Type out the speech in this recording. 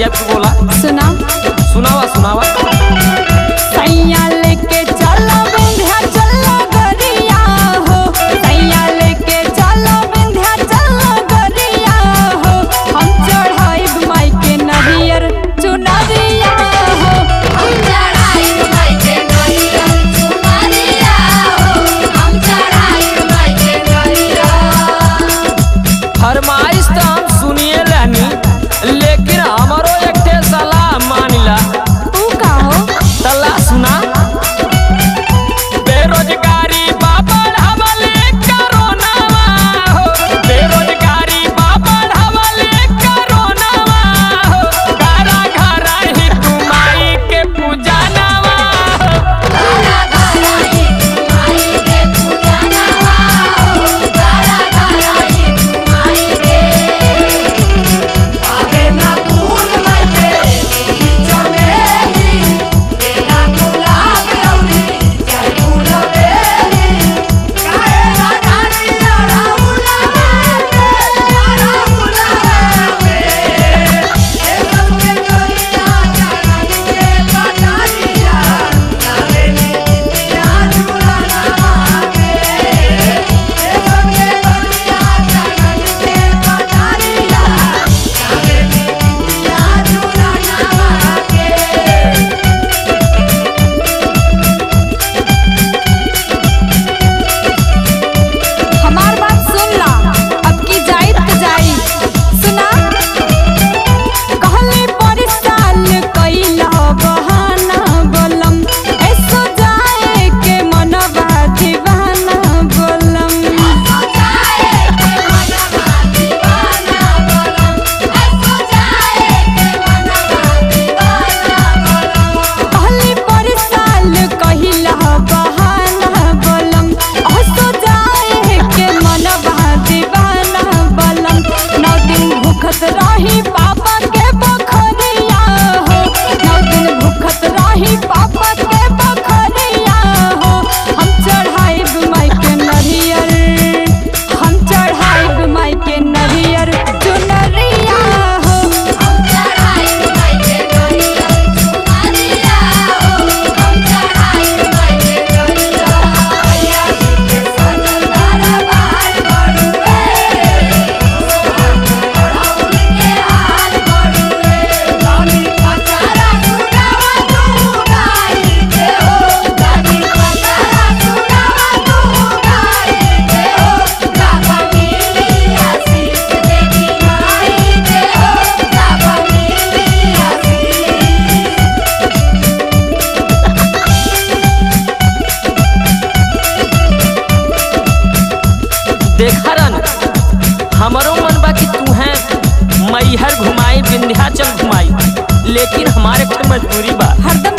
बतिया तू बोला सुना सुनावा सुनावा सैया लेके चलो विंध्या चलो गरिया हो सैया लेके चलो विंध्या चलो गरिया हो हम चढ़ाई माई के नरियर चुनरिया हो हम चढ़ाई माई के नरियर चुनरिया हो हम चढ़ाई माई के नरियर फरमाइश तो हम सुनिए रहनी लेकिन हमारो एक ठे सलाह मानिला तू का हो तला सुना बेरोजगारी बाबर हवले करोनावा हो बेरोजगारी बाबर हवले करोनावा हो घरा घरा ही तुमाई के पूजनवा हो गारा गारा ही माई के पूजनवा हो गारा गारा ही माई के आगे ना फूल माई के चमेली तेरा गुलाब लौरी जय फूल बेली काहे ना धानी राउला में राउला में ए सबके करिया चरण के पटारिया नावे नितिया झूलना के ए सबके करिया चरण के पटारिया नावे नितिया झूलना के हमार बात सुन ला अब की जाई त जाई सुना कहले पर साल कइला बहाना बोलम ऐसो जाए के मनवा दीवाना बोलम जाए के मनवा दीवाना बोलम ऐसो जाए के मनवा दीवाना बोलम कहले पर साल कइला बहाना बोलम ऐसो जाए के मनवा दीवाना बोलम नौ दिन भूखत रही पापा के बखरिया हो नौ दिन भूखत रही पापा के बखरिया हो हम चढ़ाइब माई के नरियर हम चढ़ाइब माई के नरियर चुनरिया हो हम चढ़ाई माई के नरियर चुनरिया हो हम चढ़ाई माई के नरियर हैया के सनदारा बाहर बड़ुए सोहर के हाल बड़ुए गानी पतारा सुनावा तू गाई के हो गानी पतारा सुनावा तू गाई के हो गावा मिली आशीष देवी माई के हो गावा मिली आशीष देखा रन हमारो मन बा कि तू है मैहर घुमाई विंध्याचल घुमाई लेकिन हमारे पे मजबूरी बा हरदम